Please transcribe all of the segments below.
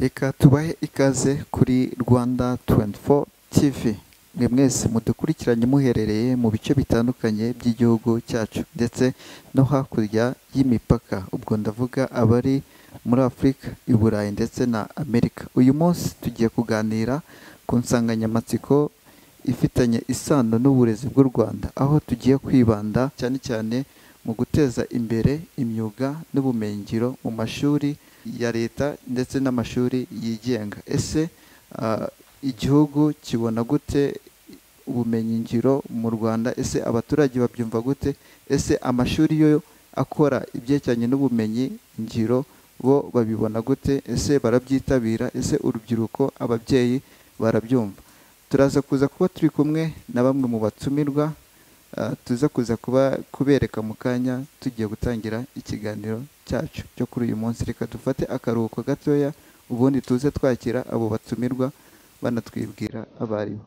reka tubahe ikaze kuri rwanda 24 tv mwe mwese mudukurikiranye muherereye mu bice bitandukanye by'igihugu cyacu ndetse no hakurya y'imipaka ubwo ndavuga abari muri afurika i burayi ndetse na amerika uyu munsi tugiye kuganira ku nsanganyamatsiko ifitanye isano n'uburezi bw'u rwanda aho tugiye kwibanda cyane cyane mu guteza imbere imyuga n'ubumenyingiro mu mashuri ya leta ndetse n'amashuri yigenga ese ah, igihugu kibona gute ubumenyingiro mu rwanda ese abaturage babyumva gute ese amashuri yo akora ibyerekeranye n'ubumenyi ngiro bo babibona gute ese barabyitabira ese urubyiruko ababyeyi barabyumva turaza kuza kuba turi kumwe na bamwe mu batumirwa ah, tuza kuza kuba kubereka mu kanya tugiye gutangira ikiganiro cyacu cyo kuri uyu munsi reka dufate akaruhuko gatoya ubundi tuze twakira abo batumirwa banatwibwira abo ari bo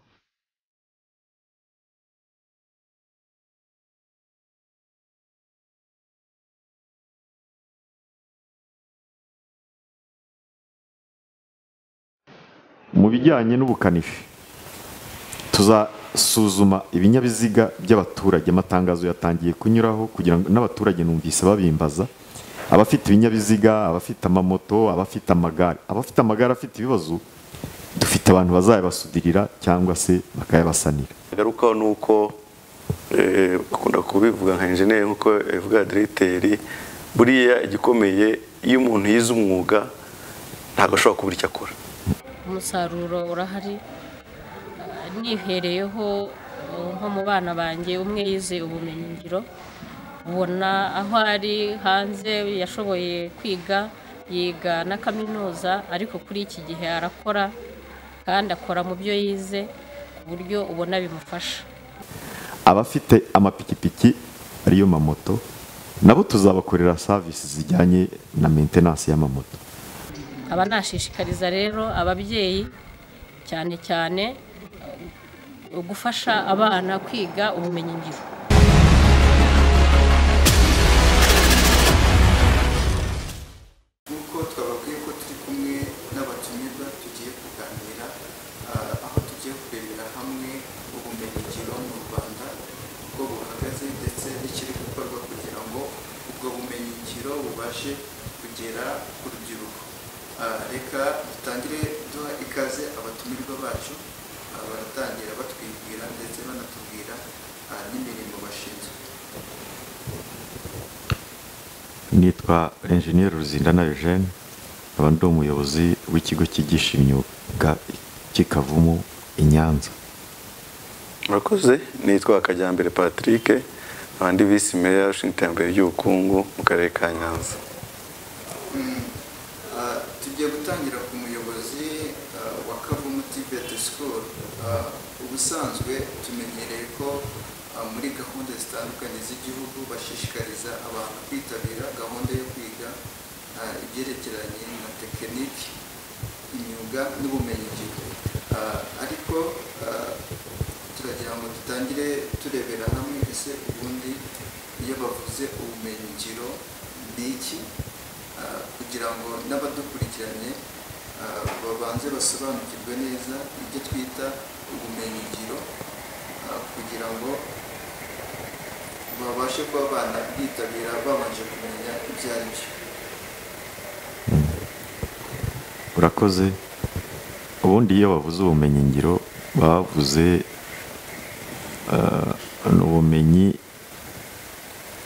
mu bijyanye n'ubukanishi tuzasuzuma ibinyabiziga by'abaturage amatangazo yatangiye kunyuraho kugira ngo n'abaturage numvise babimbaza abafite ibinyabiziga abafite amamoto abafite amagare abafite amagare afite ibibazo dufite abantu bazayabasudirira cyangwa se bakayabasanira agarukaho ni uko eh, ukunda kubivuga nka enjeniyeri nk'uko yabivuga diregiteri buriya igikomeye iyo umuntu yize umwuga ntabwo ashobora kubura icyo akora umusaruro urahari Ah, nihereyeho uh, nko mu bana banjye umwe yize ubumenyingiro ubona aho ari hanze yashoboye kwiga yiga na kaminuza ariko kuri iki gihe arakora kandi akora mu byo yize ku buryo ubona bimufasha abafite amapikipiki ariyo mamoto nabo tuzabakorera serivisi zijyanye na maintenance y'amamoto nkaba nashishikariza rero ababyeyi cyane cyane uh, gufasha abana kwiga ubumenyingiro nk'uko twababwiye ko turi kumwe n'abatumirwa tugiye kuganira ah, aho tugiye kurebera hamwe ubumenyingiro mu rwanda uko buhagaze ndetse n'ikiri gukorwa kugira ngo ubwo bumenyingiro bubashe kugera ku rubyiruko Ah, reka dutangire duha ikaze abatumirwa bacu ah, baratangira batwibwira ndetse banatubwira ah, n'imirimo bashinzwe nitwa enjeniyeri ruzindana eugene nkaba ndi umuyobozi w'ikigo cyigisha imyuga cy'ikavumu i nyanza murakoze nitwa Kajyambere patrick nkaba ndi visi meya ushinzwe iterambere ry'ubukungu mu karere ka nyanza Ah, tugiye gutangira ku muyobozi ah, wa kavumu tibet school Ah, ubusanzwe tumenyereye ko ah, muri gahunda zitandukanye z'igihugu bashishikariza abantu kwitabira gahunda yo kwiga ah, ibyerekeranye na tekiniki imyuga n'ubumenyingiro Ah, ariko ah, turagira ngo dutangire turebera hamwe ese ubundi iyo bavuze ubumenyingiro ni iki Ah, kugira ngo n'abadukurikiranye ah, babanze basobanukirwe neza ibyo twita ubumenyingiro ah, kugira ngo babashe kuba banabyitabira babanje kumenya ibyo ari byo urakoze ubundi iyo bavuze ubumenyingiro bavuze eh, ni ubumenyi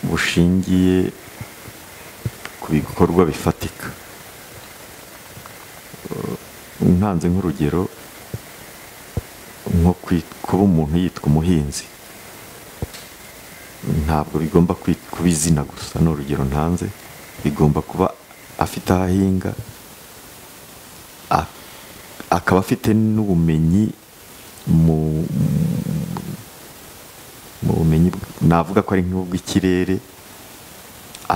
bushingiye ku bikorwa bifatika Eh, ntanze nk'urugero nko kwi- kuba umuntu yitwa umuhinzi ntabwo bigomba kwi- kuba izina gusa ni urugero ntanze bigomba kuba afite aho ahinga a- akaba afite n'ubumenyi mu mu bumenyi bw- navuga ko ari nk'ubw'ikirere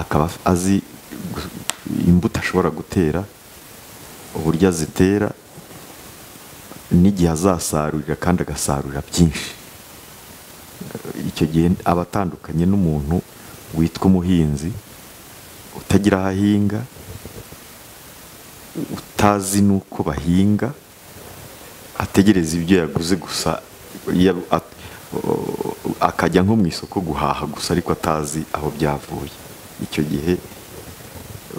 akaba af- azi gu- imbuto ashobora gutera uburyo azitera n'igihe azasarurira kandi agasarura byinshi Eh, icyo gihe aba atandukanye n'umuntu witwa umuhinzi utagira aho ahinga utazi n'uko bahinga ategereza ibyo yaguze gusa iyo at- akajya nko mu isoko guhaha gusa ariko atazi aho byavuye icyo gihe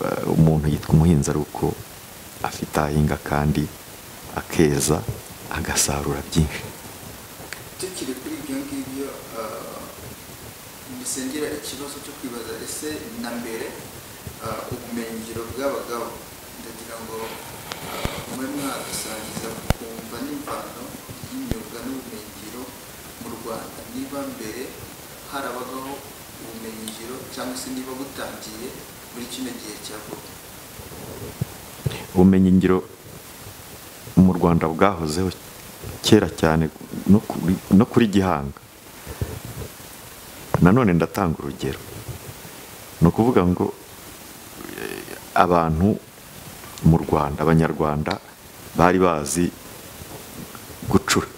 eh, umuntu yitwa umuhinzi ari uko afite ahinga kandi akeza agasarura byinshi tukiri kuri ibyo ngibyo bisengera ikibazo cyo kwibaza ese na mbere ah, ubumenyingiro bw'abagabo ndagira ngo ah, mube mwadusangiza kumva n'imvano y'imyuga n'ubumenyingiro mu rwanda niba mbere harabagaho ubumenyingiro cyangwa se niba butangiye muri kino gihe cya vuba ubumenyingiro mu rwanda bwahozeho kera cyane no kuri- no kuri gihanga nanone ndatanga urugero ni ukuvuga ngo eh, abantu mu rwanda abanyarwanda bari bazi gucura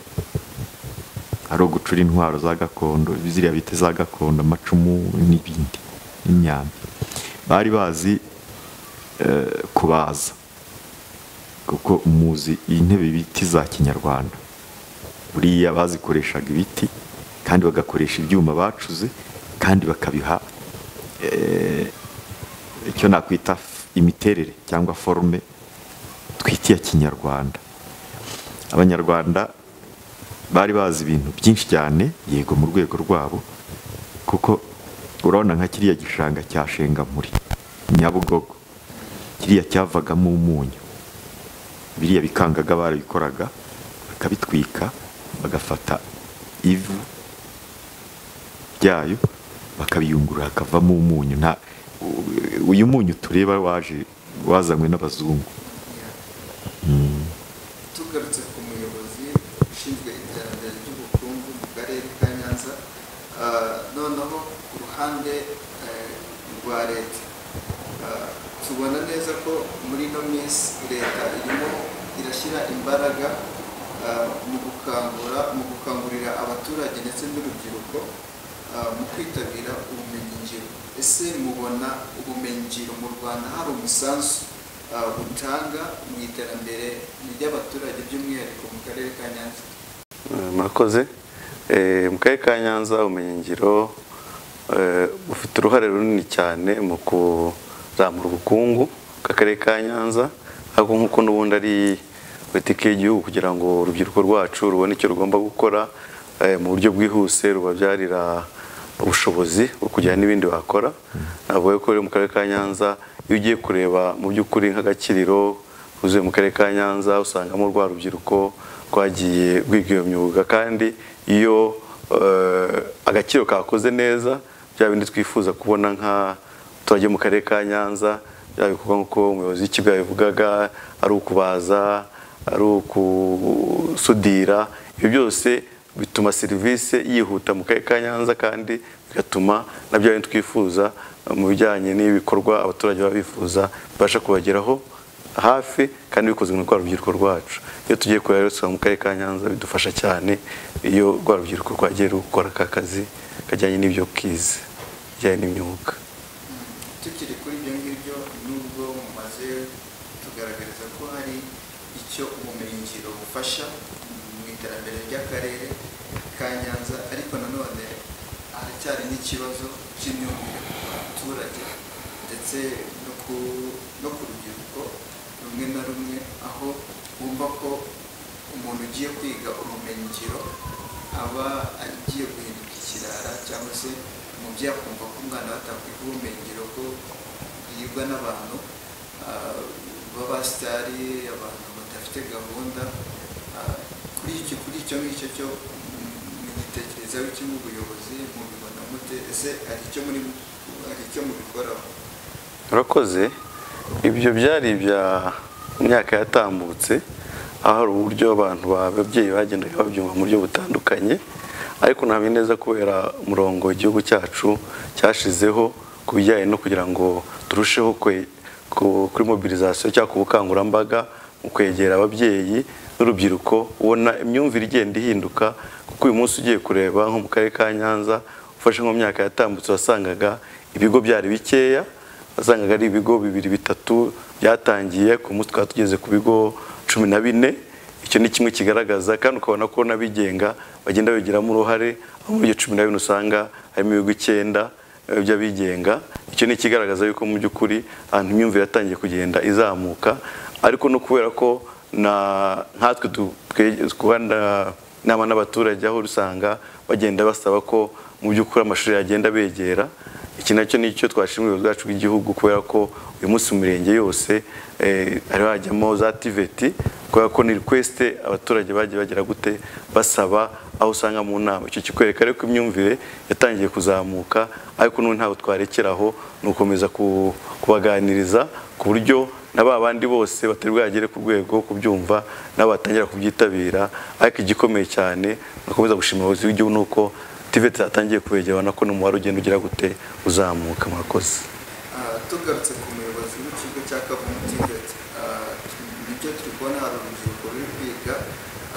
ari ugucura intwaro za gakondo ziriya bita za gakondo amacumu n'ibindi n'imyambi bari bazi eh, kubaza kuko muzi intebe biti za kinyarwanda buriya bazikoreshaga ibiti kandi bagakoresha ibyuma bacuze kandi bakabiha eh, icyo nakwita f- imiterere cyangwa forume twita iya kinyarwanda abanyarwanda bari bazi ibintu byinshi cyane yego mu rwego rwabo kuko urabona nka kiriya gishanga cya shengamuri nyabugogo kiriya cyavagamo umunyu biriya bikangaga barabikoraga bakabitwika bagafata ivu byayo bakabiyungurura hakavamo umunyu nta u- uyu munyu tureba waje wazanywe n'abazungu tugarutse ku muyobozi ushinzwe iterambere ry'ubukungu mu karere ka nyanza ah, noneho ku ruhande eh, rwa leta Ah, tubona neza ko muri ino minsi leta irimo irashyira imbaraga ah, mu gukangura mu gukangurira abaturage ndetse n'urubyiruko ah, mu kwitabira ubumenyingiro ese mubona ubumenyingiro mu rwanda hari umusanzu ah, butanga mu iterambere ry'abaturage by'umwihariko mu karere ka nyanza Eh, murakoze Eh, mu karere ka nyanza ubumenyingiro eh, bufite uruhare runini cyane mu kuzamura ubukungu bw'akarere ka nyanza ariko nk'uko n'ubundi ari politiki y'igihugu kugira ngo urubyiruko rwacu rubone icyo rugomba gukora eh, mu buryo bwihuse rubabyarira ubushobozi bwo kugira n'ibindi wakora navuga ko rero mu karere ka nyanza iyo ugiye kureba mu by'ukuri nk'agakiriro uzuye mu karere ka nyanza usangamo rwa rubyiruko rwagiye rwiga iyo myuga kandi iyo eh, agaciro kakoze neza bya bindi twifuza kubona nk'abaturage bo mu karere ka nyanza byaba bikorwa nk'uko umuyobozi w'ikigo yabivugaga ari ukubaza ari ukusudira ibyo byose bituma serivisi yihuta mu karere ka nyanza kandi bigatuma na bya bindi twifuza eh, mu bijyanye n'ibikorwa abaturage baba bifuza bibasha kubageraho hafi kandi bikozwe mu rwa rubyiruko rwacu iyo tugiye kureba rero usanga mu karere ka nyanza bidufasha cyane iyo rwa rubyiruko rwagiye rukora ka kazi kajyanye n'ibyo kize bijyanye n'imyuga tukiri kuri ibyo ngibyo nubwo mumaze tugaragariza ko hari icyo ubumenyingiro bufasha mu iterambere ry'akarere ka nyanza ariko nanone haracyari n'ikibazo cy'imyumvire ku baturage ndetse no ku- no ku rubyiruko rumwe na rumwe aho bumva ko umuntu ugiye kwiga ubumenyingiro aba agiye guhinduka ikirara cyangwa se umubyeyi akumva ko umwana we atakwiga ubumenyingiro ko yigwa n'abantu ah, b'abasitari abantu badafite gahunda ah, kuri icyo kuri icyo ngicyo cyo mugitekerezaho iki nk'ubuyobozi mubibona mute ese hari icyo muri hari icyo mubikoraho murakoze ibyo byari ibya myaka yatambutse aho hari uburyo abantu babyeyi bagendaga babyumva mu buryo butandukanye ariko ntabwo neza kubera umurongo igihugu cyacu cyashizeho ku bijyanye no kugira ngo turusheho kwe- ku- kuri mobilizasiyo cyangwa ku bukangurambaga mu kwegera ababyeyi n'urubyiruko ubona imyumvire igenda ihinduka kuko uyu munsi ugiye kureba nko mu karere ka nyanza ufashe nko mu myaka yatambutse wasangaga ibigo byari bikeya wasangaga ari ibigo bibiri bitatu byatangiye ku munsi twari tugeze ku bigo cumi na bine icyo ni kimwe kigaragaza kandi ukabona ko n'abigenga bagenda babigiramo uruhare aho muri ibyo cumi na bine usanga harimo ibigo icyenda eh, by'abigenga icyo ni ikigaragaza yuko mu by'ukuri ahantu imyumvire yatangiye kugenda izamuka ariko no kubera ko na nkatwe du- twe- twanda inama n'abaturage aho usanga bagenda basaba ko mu by'ukuri amashuri yagenda begera iki nacyo nicyo twashimira ubuyobozi bwacu bw'igihugu kubera ko uyu munsi mu mirenge yose eh, hariho hajyamo za tiveti kubera ko ni request abaturage bagiye bagira gute basaba aho usanga mu nama icyo kikwereka ariko imyumvire yatangiye kuzamuka ariko n'ubu ntabwo twarekeraho ni ugukomeza ku- kubaganiriza ku buryo na ba bandi bose batari bwagere ku rwego rwo kubyumva nabo batangira kubyitabira ariko igikomeye cyane bakomeza gushimira ubuyobozi w'igihugu ni uko tiveti zatangiye kubegera ubona ko n'umubare ugenda ugira gute uzamuka murakoze Ah, tugarutse ku muyobozi w'ikigo cya kavumu tiveti nibyo turi kubona hari urubyiruko ruri kwiga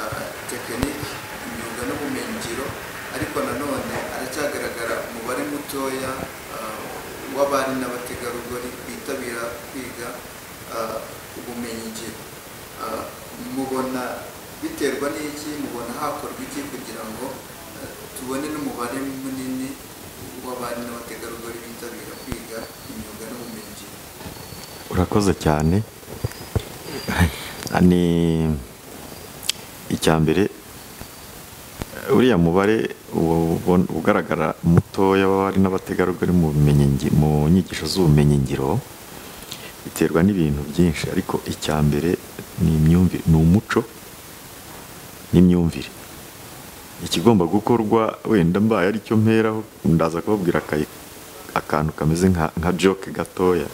ah, tekiniki imyuga n'ubumenyingiro ariko nanone haracyagaragara umubare mutoya ah, w'abari n'abategarugori bitabira kwiga ah, ubumenyingiro Ah, mubona biterwa n'iki mubona hakorwa iki kugira ngo ah, tubone n'umubare munini w'abari n'abategarugori bitabira kwiga imyuga n'ubumenyingiro urakoze cyane ni icya mbere uriya mubare uwo- ubon- ugaragara mutoya w'abari n'abategarugori mu bumenyi- mu nyigisho z'ubumenyingiro biterwa n'ibintu byinshi ariko icya mbere ni imyumvire ni umuco n'imyumvire ikigomba gukorwa wenda mbaye aricyo mperaho ndaza kubabwira aka- akantu kameze nka- nka joke gatoya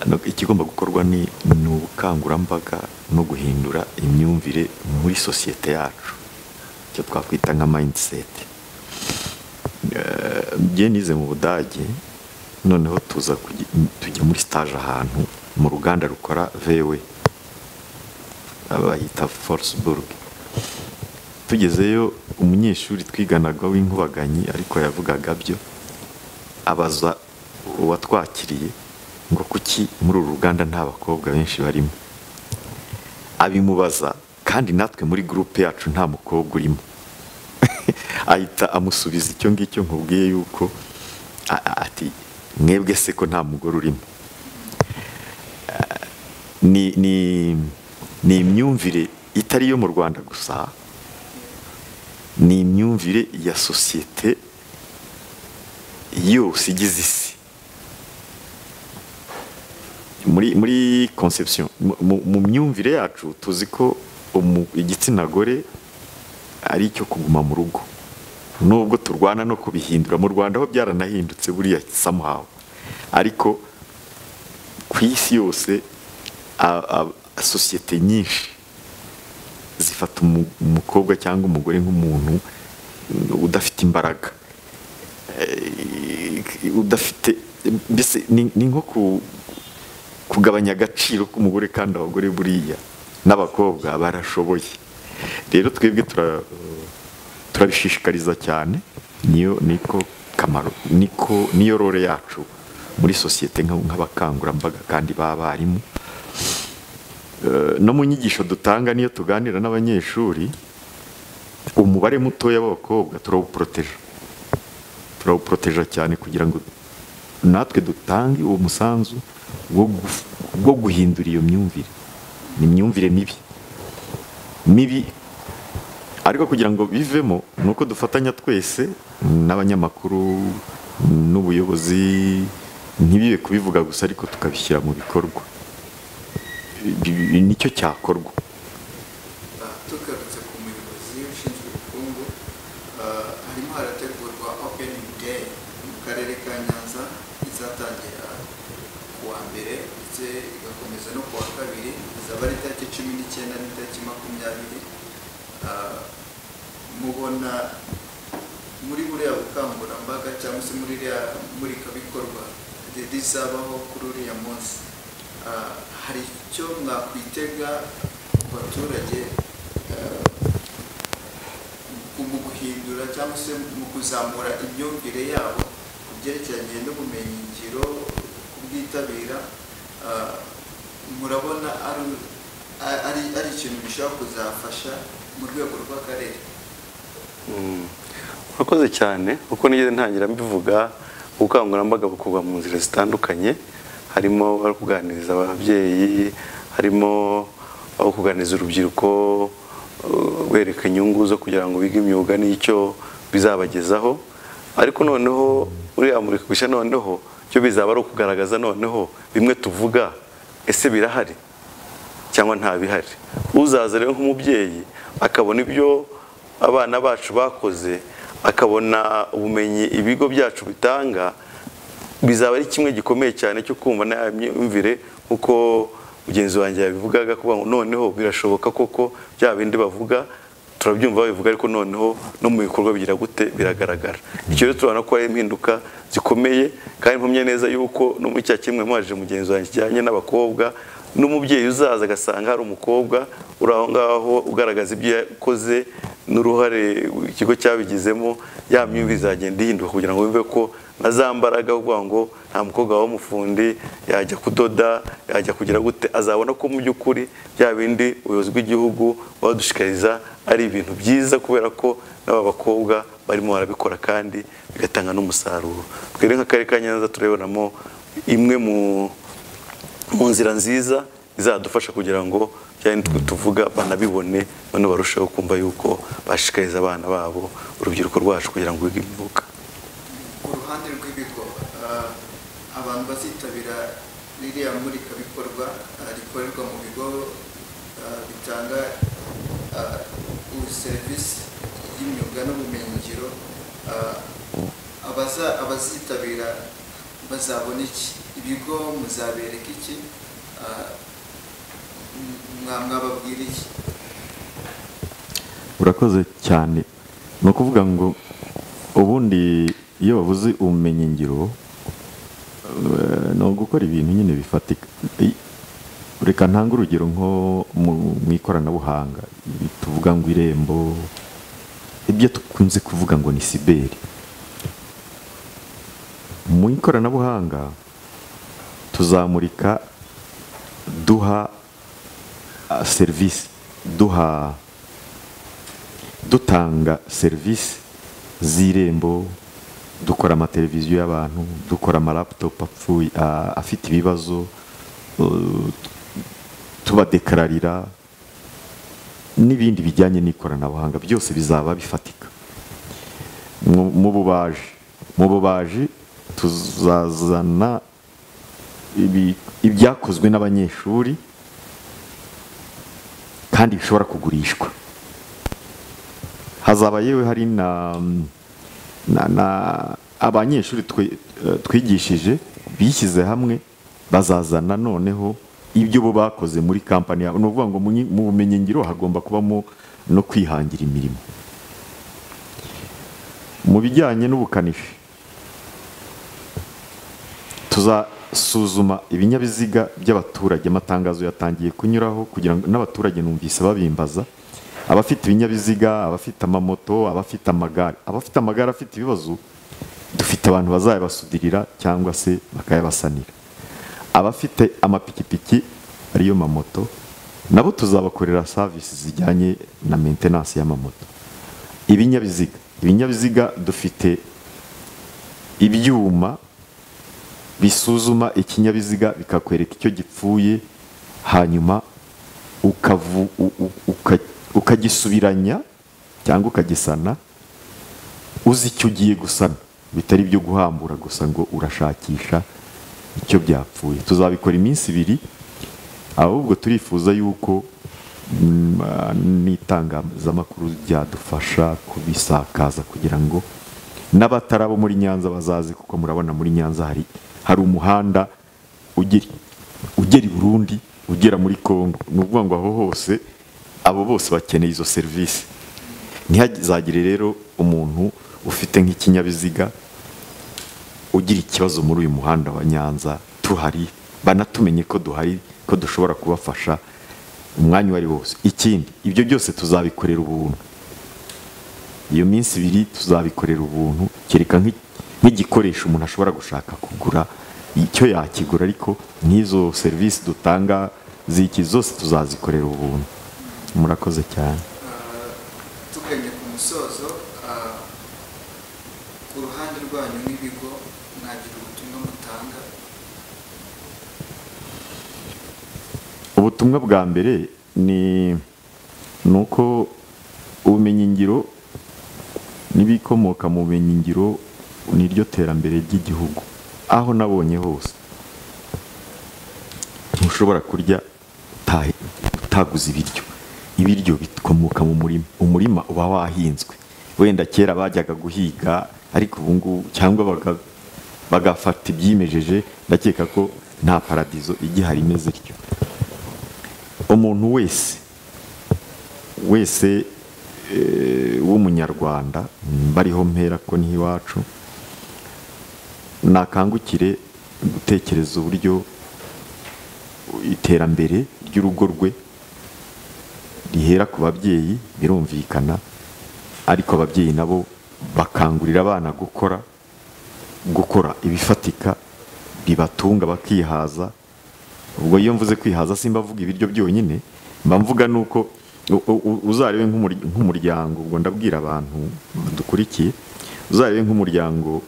No- ikigomba gukorwa ni ni ubukangurambaga no guhindura imyumvire muri sosiyete yacu icyo twakwita nka mindset Eh, njye nize mu budage noneho tuza kugi- tujya muri stage ahantu mu ruganda rukora vewe bahita forceburg tugezeyo umunyeshuri twiganaga w'inkubaganyi ariko yavugaga byo abaza uwatwakiriye ngo kuki muri uru ruganda nta bakobwa benshi barimo abimubaza kandi natwe muri gurupe yacu nta mukobwa urimo ahita amusubiza icyo ngicyo nkubwiye yuko a- a- ati mwebwe se ko nta mugore urimo Ah, ni ni ni imyumvire itari iyo mu rwanda gusa ni imyumvire ya sosiyete yose igize isi muri muri conception mu- mu mu myumvire yacu tuzi ko umu- igitsina gore ari icyo kuguma mu rugo nubwo turwana no kubihindura mu rwanda ho byaranahindutse buriya somehow ariko ku isi yose a- a- sosiyete nyinshi zifata umu- umukobwa cyangwa umugore nk'umuntu mm, udafite imbaraga Eh, udafite mbese ni ni nko ku kugabanya agaciro k'umugore kandi abagore buriya n'abakobwa barashoboye rero twebwe tura- turabishishikariza cyane niyo niko kamaro niko niyo role yacu muri sosiyete nka- nk'abakangurambaga kandi b'abarimu Eh, no mu nyigisho dutanga niyo tuganira n'abanyeshuri umubare mutoya w'abakobwa turawuporoteje turawuporoteja cyane kugira ngo natwe dutange uwo musanzu wo guf- wo guhindura iyo myumvire ni imyumvire mibi mibi ariko kugira ngo bivemo ni uko dufatanya twese n'abanyamakuru n'ubuyobozi ntibibe kubivuga gusa ariko tukabishyira mu bikorwa Ibi- ibi nicyo cyakorwa Ah, tugarutse ku muyobozi ushinzwe ubukungu ah, harimo harategurwa opening day mu karere ka nyanza izatangira ku wa mbere ndetse igakomeza no ku wa kabiri izaba ari itariki cumi n'icyenda n'itariki makumyabiri Ah, mubona muri buriya bukangurambaga cyangwa se muri iriya murikabikorwa ri- rizabaho kuri uriya munsi Ah, hari icyo mwakwitega ku baturage ah, mu guhindura cyangwa se mu kuzamura imyumvire yabo ku byerekeranye n'ubumenyingiro kubwitabira ah, murabona ari- a- ari ari ikintu gishobora kuzafasha mu rwego rw'akarere Mm. murakoze cyane uko nigeze ntangira mbivuga ubukangurambaga bukorwa mu nzira zitandukanye harimo ari kuganiriza ababyeyi harimo aho kuganiriza urubyiruko uh, bereka inyungu zo kugira ngo bige imyuga n'icyo bizabagezaho ariko noneho uriya murikagurisha noneho cyo bizaba ari ukugaragaza noneho bimwe tuvuga ese birahari cyangwa nta bihari uzaza rero nk'umubyeyi akabona ibyo abana bacu bakoze akabona ubumenyi ibigo byacu bitanga bizaba ari kimwe gikomeye cyane cyo kumva na myumvire kuko mugenzi wanjye yabivugaga kuvuga ngo noneho birashoboka koko bya bindi bavuga turabyumva babivuga ariko noneho no mu bikorwa bigira gute biragaragara icyo rero turabona ko hari impinduka zikomeye kandi mpamya neza yuko no muri cya kimwe mwaje mugenzi wanjye kijyanye n'abakobwa n'umubyeyi uzaza agasanga hari umukobwa uri aho ngaho ugaragaza ibyo yakoze n'uruhare ikigo cyabigizemo ya myumvire izagenda ihinduka kugira ngo wumve ko na za mbaraga aho kuvuga ngo nta mukobwa wawe w'umufundi yajya kudoda yajya kugira gute azabona ko mu by'ukuri bya bindi ubuyobozi bw'igihugu badushikariza ari ibintu byiza kubera ko n'aba bakobwa barimo barabikora kandi bigatanga n'umusaruro twere nk'akarere ka nyanza tureberamo imwe mu mu nzira nziza izadufasha kugira ngo byari tuvuga banabibone bano barusheho kumva yuko bashishikariza abana babo urubyiruko rwacu kugira ngo bige imyuga ku ruhande rw'ibigo ah, abantu bazitabira ririya murikabikorwa ah, rikorerwa mu bigo ah, bitanga ah, ubu- serivisi y'imyuga n'ubumenyingiro ah, abaza- abazitabira bazabona iki ibigo muzabereka iki Ah, m- mwa- mwababwira iki urakoze cyane ni ukuvuga ngo ubundi iyo babuze ubumenyingiro eh, ni ugukora ibintu nyine bifatika I- reka ntange urugero nko mu- mu ikoranabuhanga tuvuga ngo irembo ibyo dukunze kuvuga ngo ni siberi mu ikoranabuhanga tuzamurika duha ah, serivisi duha dutanga serivisi z'irembo dukora amateleviziyo y'abantu dukora amaraputopu apfuye a- afite ibibazo uh, tubadekararira n'ibindi bijyanye n'ikoranabuhanga byose bizaba bifatika Mu- mu bubaji mu bubaji tuzazana ibi- ibyakozwe n'abanyeshuri kandi bishobora kugurishwa hazaba yewe hari na, na, na abanyeshuri twi- eh, twigishije bishyize hamwe bazazana noneho ibyo bo bakoze muri kampani yabo ni ukuvuga ngo mu nyi- mu bumenyingiro hagomba kubamo no kwihangira imirimo mu bijyanye n'ubukanishi tuzasuzuma ibinyabiziga by'abaturage amatangazo yatangiye kunyuraho kugira ngo n'abaturage numvise babimbaza abafite ibinyabiziga abafite amamoto abafite amagare abafite amagare afite ibibazo dufite abantu bazayabasudirira cyangwa se bakayabasanira abafite amapikipiki ariyo mamoto nabo tuzabakorera savisi zijyanye na maintenance y'amamoto ibinyabiziga ibinyabiziga dufite ibyuma bisuzuma ikinyabiziga bikakwereka icyo gipfuye hanyuma ukavu- u- u- uka- ukagisubiranya cyangwa ukagisana uzi icyo ugiye gusana bitari ibyo guhambura gusa ngo urashakisha icyo byapfuye tuzabikora iminsi ibiri ahubwo turifuza yuko mm, ah, n'itangazamakuru ryadufasha kubisakaza kugira ngo n'abatari abo muri nyanza bazazi kuko murabona muri nyanza hari hari umuhanda ugera ugera i burundi ugera muri congo ni ukuvuga ngo aho hose abo bose bakeneye izo serivisi ntihazagire rero umuntu ufite nk'ikinyabiziga ugira ikibazo muri uyu muhanda wa Nyanza tuhari banatumenye ko duhari ko dushobora kubafasha umwanya uwo ari wose ikindi ibyo byose tuzabikorera ubuntu iyo minsi ibiri tuzabikorera ubuntu kereka nk'i- nk'igikoresho umuntu ashobora gushaka kugura icyo yakigura ariko n'izo serivisi dutanga ziki zose tuzazikorera ubuntu murakoze cyane tuganye ku musozo ah, ku ruhande rwanyu n'ibigo mwagira ubutumwa mutanga ubutumwa bwa mbere ni ni uko ubumenyingiro n'ibikomoka mu bumenyingiro ni ryo terambere ry'igihugu aho nabonye hose ntushobora kurya uta- utaguze ibiryo ibiryo bikomoka mu murima umurima uba wahinzwe wenda kera bajyaga guhiga ariko ubu ngubu cyangwa baga- bagafata ibyimejeje ndakeka ko nta paradizo igihari imeze ryo umuntu wese wese eh, w'umunyarwanda bariho mpera ko n'iwacu nakangukire gutekereza uburyo iterambere ry'urugo rwe rihera ku babyeyi birumvikana ariko ababyeyi nabo bakangurira abana gukora gukora ibifatika bibatunga bakihaza ubwo iyo mvuze kwihaza simba mvuga ibiryo byonyine mba mvuga nuko u- u- u- uzarebe nk'umur- nk'umuryango ubwo ndabwira abantu badukurikiye uzarebe nk'umuryango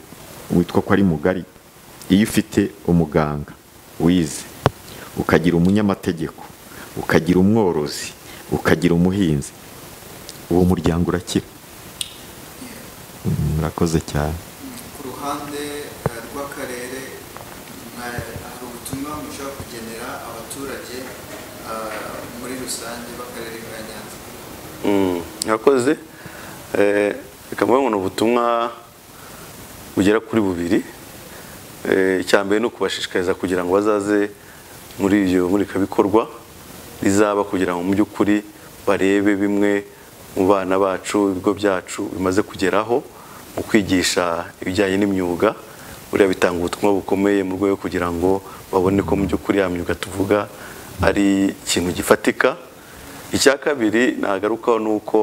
witwa ko ari mugari iyo ufite umuganga wize ukagira umunyamategeko ukagira umworozi ukagira umuhinzi uwo muryango urakira Mm, murakoze cyane ku ruhande eh, rw'akarere mwa- hari ubutumwa mushobora kugenera abaturage ah, muri rusange b'akarere ka nyanza Mm, murakoze Eh, reka mvuge ngo ni ubutumwa bugera kuri bubiri Eh, icya mbere ni ukubashishikariza kugira ngo bazaze muri ibyo murikabikorwa rizaba kugira ngo mu by'ukuri barebe bimwe mu bana bacu ibigo byacu bimaze kugeraho mu kwigisha ibijyanye n'imyuga buriya bitanga ubutumwa bukomeye mu rwego kugira ngo babone ko mu by'ukuri ya myuga tuvuga ari ikintu gifatika icya kabiri nagarukaho ni uko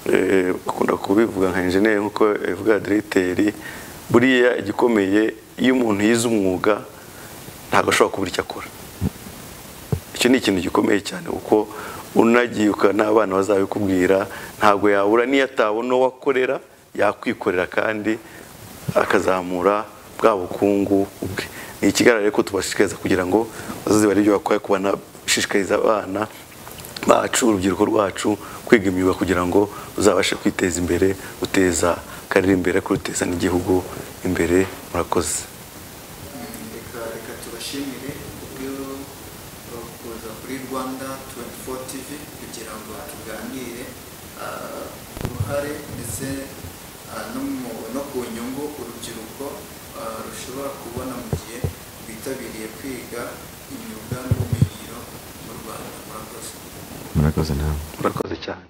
eh, bakunda kubivuga nka enjeniyeri nk'uko bivuga diregiteri buriya igikomeye iyo umuntu yize umwuga ntabwo ashobora kubura icyo akora icyo ni ikintu gikomeye cyane kuko unagiye ukaba n'abana bazabikubwira ntabwo yabura n'iyo atabona uwo akorera yakwikorera kandi akazamura bwa bukungu bwe ni ikigaragara ko tubashishikariza kugira ngo bazaze barebe ibyo bakora ku bana bashishikariza abana bacu urubyiruko rwacu kwiga imyuga kugira ngo uzabashe kwiteza imbere uteza akarere imbere kuruteza n'igihugu imbere murakoze reka reka tubashimire kubyo uh, kuza kuri rwanda 24 tv kugira ngo tuganire uh, ku ruhare ndetse uh, no mu- no ku nyungu urubyiruko uh, rushobora kubona mu gihe rwitabiriye kwiga imyuga n'ubumenyingiro mu rwanda murakoze murakoze nawe murakoze cyane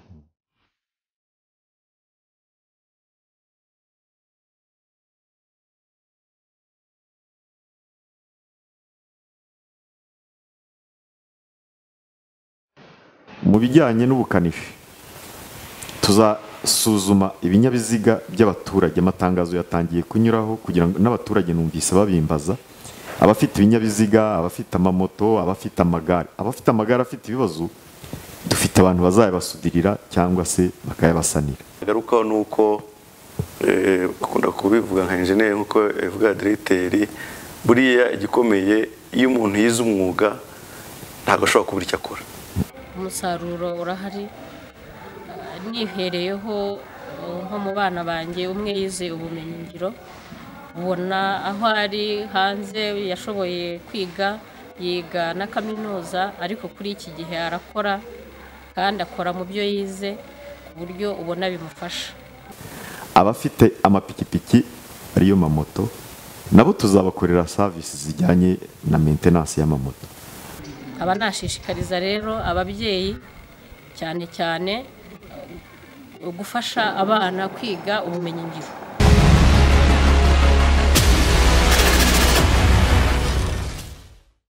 mu bijyanye n'ubukanishi tuzasuzuma ibinyabiziga by'abaturage amatangazo yatangiye kunyuraho kugira ngo n'abaturage numvise babimbaza abafite ibinyabiziga abafite amamoto abafite amagare abafite amagare afite ibibazo dufite abantu bazayabasudirira cyangwa se bakayabasanira agarukaho ni uko eh, bakunda kubivuga nka enjeniyeri nk'uko bivuga diregiteri buriya igikomeye iyo umuntu yize umwuga ntabwo ashobora kubura icyo akora umusaruro urahari Ah, nihereyeho uh, nko mu bana banjye umwe yize ubumenyingiro ubona aho ari hanze yashoboye kwiga yiga na kaminuza ariko kuri iki gihe arakora kandi akora mu byo yize ku buryo ubona bimufasha abafite amapikipiki ariyo mamoto nabo tuzabakorera serivisi zijyanye na maintenance y'amamoto nkaba nashishikariza rero ababyeyi cyane cyane eh, gufasha abana kwiga ubumenyingiro